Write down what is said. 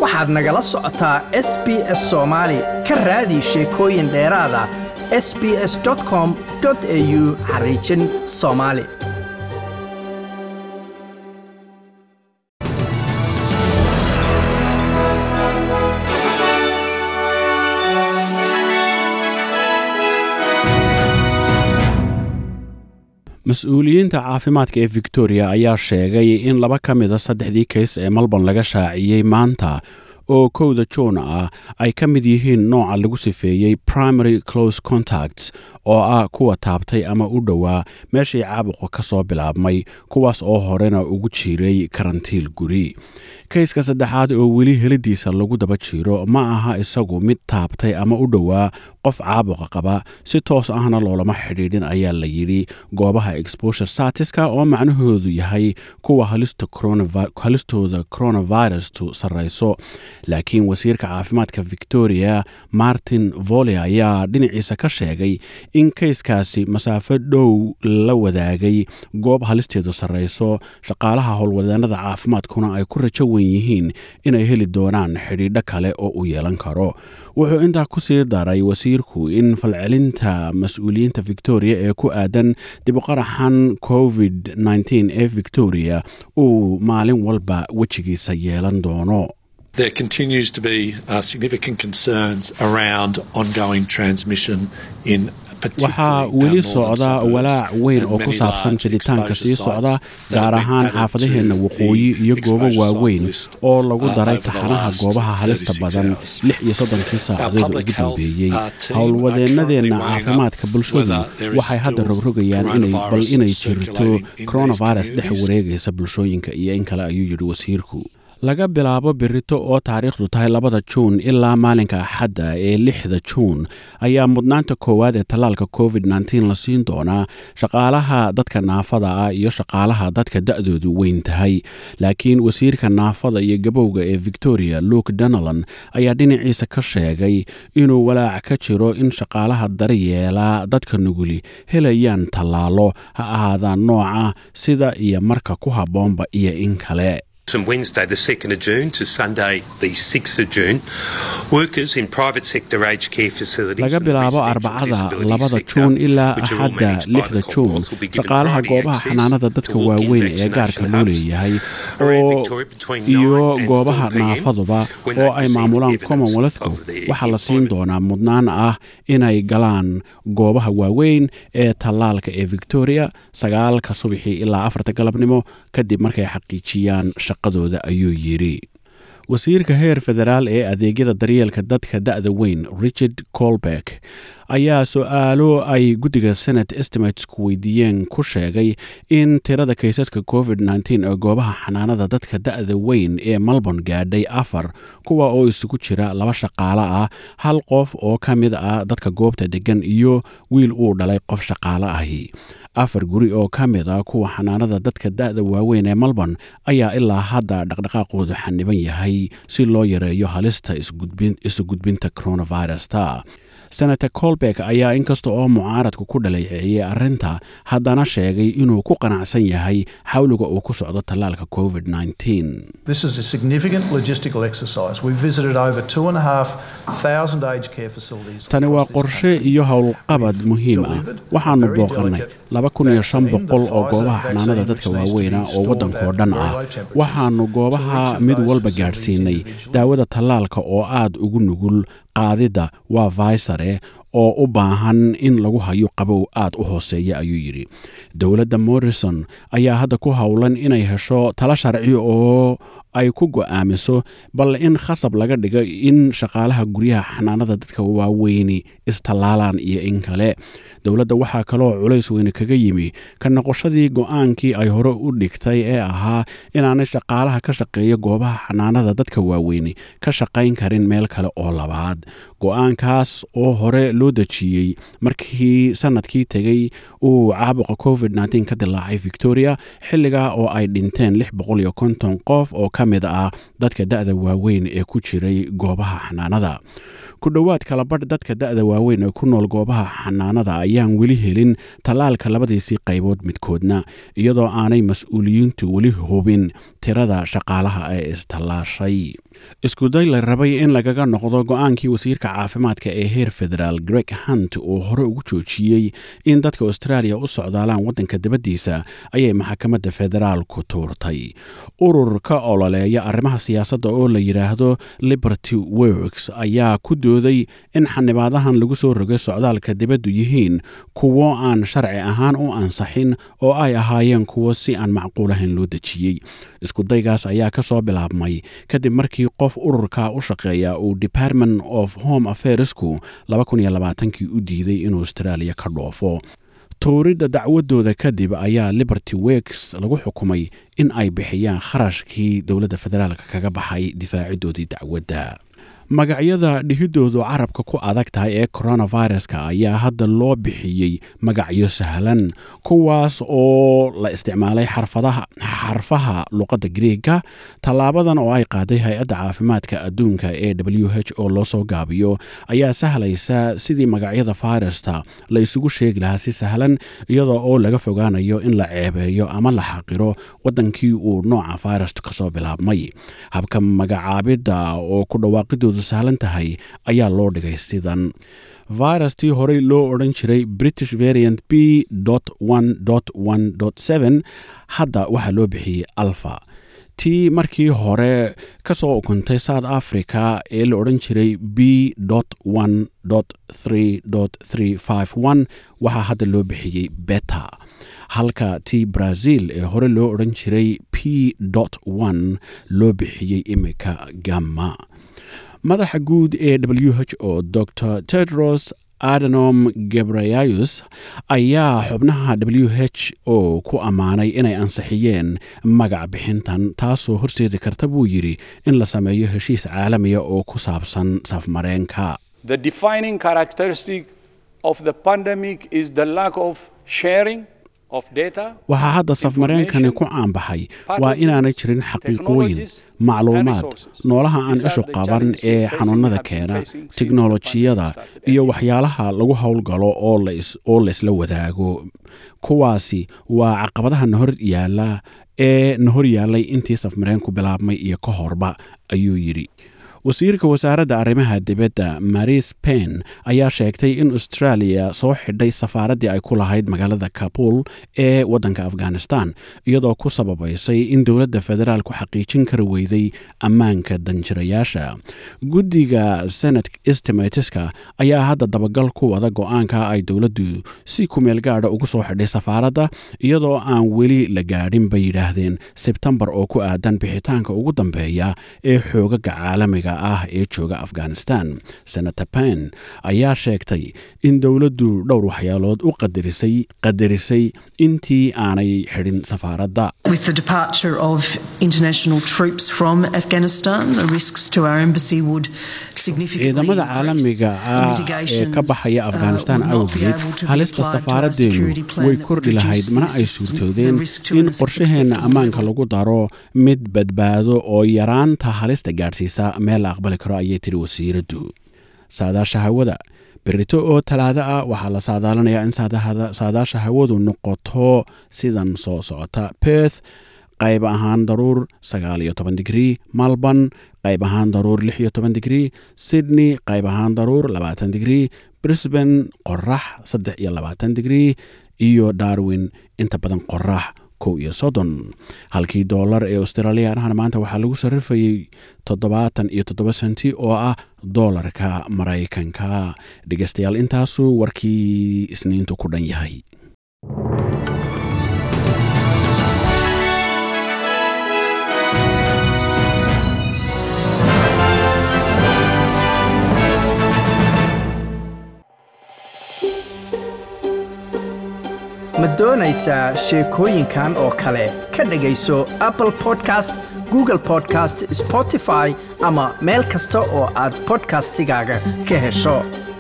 waxaad nagala socotaa s b s soomaali ka raadi sheekooyin dheeraada s b s com au xariijin soomaali mas-uuliyiinta caafimaadka ee victoria ayaa sheegay in laba ka mida saddexdii kays ee melbourne laga shaaciyey maanta oo kowda juun ah ay ka mid yihiin nooca lagu sifeeyey primary close contacts oo ah kuwa taabtay ama u dhowaa meeshii caabuqa ka soo bilaabmay kuwaas oo horena ugu jiray karantiil guri kayska saddexaad oo weli helidiisa lagu daba jiro ma aha isagu mid taabtay ama u dhowaa qof caabuqa qaba si toos ahna loolama xidhiidhin ayaa la yidhi goobaha exposure saatiska oo macnahoodu yahay kuwa halistooda coronavirustu sarrayso laakiin wasiirka caafimaadka victoria martin volle ayaa dhinaciisa ka sheegay in kayskaasi masaafo dhow la wadaagay goob halisteedu sarrayso shaqaalaha howlwadeenada caafimaadkuna ay ku rajo wen yihiin inay heli doonaan xidhiidho kale oo u yeelan karo wuxuu intaa ku sii daray wasiirku in falcelinta mas-uuliyiinta victoria ee ku aadan dibuqaraxan covid ee victoria uu maalin walba wejigiisa yeelan doono There continues to be uh, significant concerns around ongoing transmission in waxaa weli socda walaac weyn oo ku saabsan fiditaanka sii socda gaar ahaan xaafadaheenna waqooyi iyo goobo waaweyn oo lagu daray taxanaha goobaha halista badan lix iyo soddonkii saacadood ugu dambeeyey howlwadeennadeenna caafimaadka bulshadu waxay hadda rogrogayaan bal inay jirto coronavirus dhex wareegaysa bulshooyinka iyo in kale ayuu yidhi wasiirku laga bilaabo birito oo taariikhdu tahay labada juun ilaa maalinka axadda ee lixda juun ayaa mudnaanta koowaad ee tallaalka covid la siin doonaa shaqaalaha dadka naafada ah iyo shaqaalaha dadka da-doodu weyn tahay laakiin wasiirka naafada iyo gabowga ee victoria luke donalan ayaa dhinaciisa ka sheegay inuu walaac ka jiro in shaqaalaha daryeela dadka nuguli helayaan tallaalo ha ahaadaan nooca sida iyo marka ku habboonba iyo in kale From Wednesday, the 2nd of June, to Sunday, the 6th of June, workers in private sector aged care facilities. laga bilaabo arbacada labada juun ilaa axadda lixda juun shaqaalaha goobaha xanaanada dadka waaweyn ee gaarka loo leeyahay oo iyo goobaha naafaduba oo ay maamulaan commonwealthku waxaa la siin doonaa mudnaan ah inay galaan goobaha waaweyn ee tallaalka ee victoria sagaalka subaxii ilaa afarta galabnimo kadib markay xaqiijiyaan shaqadooda ayuu yidhi wasiirka heer federaal ee adeegyada daryeelka dadka da-da weyn richard colbeck ayaa su-aalo ay guddiga senate estimatesku weydiiyeen ku sheegay in tirada kaysaska covid ee goobaha xanaanada dadka da-da weyn ee melbourne gaadhay afar kuwa oo isugu jira laba shaqaale ah hal qof oo ka mid ah dadka goobta deggan iyo wiil uu dhalay qof shaqaale ahi afar guri oo ka mid a kuwa xanaanada dadka da-da waaweyn ee melbourne ayaa ilaa hadda dhaqdhaqaaqoodu xaniban yahay si loo yareeyo halista isu gudbinta coronavirusta senator colbeck ayaa inkasta oo mucaaradku ku dhaleeceeyey arrinta haddana sheegay inuu ku qanacsan yahay xawliga uu ku socdo tallaalka covid This is a significant logistical exercise. We visited over two and a half thousand aged care facilities. tani waa qorshe iyo howlqabad muhiim ah waxaanu booqannay laba kun iyo shan boqol oo goobaha xanaanada dadka waaweyna oo waddankao dhan ah waxaanu goobaha mid walba gaadhsiinay daawada tallaalka oo aad ugu nugul qaadidda waa vaysare oo u baahan in lagu hayo qabow aad u hooseeya ayuu yidhi dowladda morrison ayaa hadda ku howlan inay hesho talo sharci oo ay ku go'aamiso bal in khasab laga dhigo in shaqaalaha guryaha xanaanada dadka waaweyni istallaalaan iyo in kale dowladda waxaa kaloo culays weyne kaga yimi ka noqoshadii go'aankii ay hore u dhigtay ee ahaa inaanay shaqaalaha ka shaqeeya goobaha xanaanada dadka waaweyni ka shaqayn karin meel kale oo labaad go-aankaas oo hore loo dejiyey markii sanadkii tegey uu caabuqa covid ka dilaacay victoria xilligaa oo ay dhinteen lix boqol iyo konton qof oo ka mid ah dadka da-da waaweyn ee ku jiray goobaha xanaanada ku dhowaad kalabadh dadka da-da waaweyn ee ku nool goobaha xanaanada ayaan weli helin tallaalka labadiisii qaybood midkoodna iyadoo aanay mas-uuliyiintu weli hubin tirada shaqaalaha ee istallaashay iskuday la rabay in lagaga noqdo go-aankii wasiirka caafimaadka ee heer federaal greg hunt uu hore ugu joojiyey in dadka australia u socdaalaan waddanka dibaddiisa ayay maxkamadda federaalku tuurtay urur ka ololeeya arrimaha siyaasadda oo la yidhaahdo liberty works ayaa ku dooday in xanibaadahan lagu soo rogay socdaalka dibaddu yihiin kuwo aan sharci ahaan u ansaxin oo ay ahaayeen kuwo si aan macquulahayn loo dejiyey iskudaygaas ayaa ka soo bilaabmay kadib markii qof ururka u shaqeeya uu department of home affairsku kii u diiday inuu australia ka dhoofo tuuridda dacwadooda kadib ayaa liberty works lagu xukumay in ay bixiyaan kharashkii dowladda federaalka kaga baxay difaacidoodii dacwadda magacyada dhihidoodu carabka ku adag tahay ee coronaviruska ayaa hadda loo bixiyey magacyo sahlan kuwaas oo la isticmaalay xarfaha luqadda griega tallaabadan oo ay qaaday hay-adda caafimaadka adduunka ee w h o loo soo gaabiyo ayaa sahlaysa sidii magacyada virusta la isugu sheegi lahaa si sahlan iyadoo oo laga fogaanayo in la ceebeeyo ama la xaqiro waddankii uu nooca virusta kasoo bilaabmay habka magacaabidda oo ku dhawaaqidoodu sahlan tahay ayaa loo dhigay sidan virustii horey loo odhan jiray british variant b hadda waxaa loo bixiyey alfa tii markii hore ka soo ukuntay south africa ee la odhan jiray b waxaa hadda loo bixiyey beta halka tii brazil ee hore loo odhan jiray p loo bixiyey imika gamma madaxa guud ee w h o dr tedros adenom gebrayayus ayaa xubnaha w h o ku ammaanay inay ansixiyeen magac bixintan taasoo horseedi karta buu yidhi in la sameeyo heshiis caalamiya oo ku saabsan safmareenka waxaa hadda safmareenkani ku caanbaxay waa inaanay jirin xaqiiqooyin macluumaad noolaha aan ishu qaban ee xanuunada keena tiknolojiyada iyo waxyaalaha lagu howlgalo oo laysla wadaago kuwaasi waa caqabadaha na hor yaala ee na hor yaallay intii safmareenku bilaabmay iyo ka horba ayuu yidhi wasiirka wasaaradda arrimaha dibadda maris pen ayaa sheegtay in australia soo xidhay safaaraddii ay ku lahayd magaalada kabul ee waddanka afghanistan iyadoo ku sababaysay in dowladda federaalku xaqiijin kari weyday ammaanka danjirayaasha guddiga senat estimateska ayaa hadda dabagal ku wada go-aanka ay dowladdu si kumeel gaadha ugu soo xidhay safaaradda iyadoo aan weli la gaadhin bay yidhaahdeen sebtembar oo ku aadan bixitaanka ugu dambeeya ee xoogaga caalamiga ah ee jooga afghanistan senator pen ayaa sheegtay in dowladdu dhowr waxyaalood u qadarisay qadarisay intii aanay xidhin safaaradda With the departure of international troops from Afghanistan, the risks to our embassy would significantly ciidamada increase. caalamiga The ah ee mitigations, ka baxaya uh, afghanistan would not be awgeed able to be halista applied to our safaaraddeenu security plan way that kordhi would lahayd reduce mana the ay risk- suurtoodeen the risk to in an qorshaheenna acceptable ammaanka level. lagu daro mid badbaado oo yaraanta halista gaadhsiisa meel la aqbali karo ayay tiri wasiiraddu saadaasha hawada berito oo talaado ah waxaa la saadaalinayaa in saadahada- saadaasha hawadu noqoto sidan soo socota perth qayb ahaan daruur sagaal iyo toban digrii malborn qayb ahaan daruur lix iyo toban digrii sydney qayb ahaan daruur labaatan digrii brisbane qorax saddex iyo labaatan digrii iyo darwin inta badan qorax kow iyo soddon halkii doolar ee australiyaanahana maanta waxaa lagu sarrifayey toddobaatan iyo toddoba senti oo ah doolarka maraykanka dhegeystayaal intaasuu warkii isniintu ku dhan yahay ma doonaysaa sheekooyinkan oo kale ka dhegayso apple podcast google podcast spotify ama meel kasta oo aad podcastigaaga ka hesho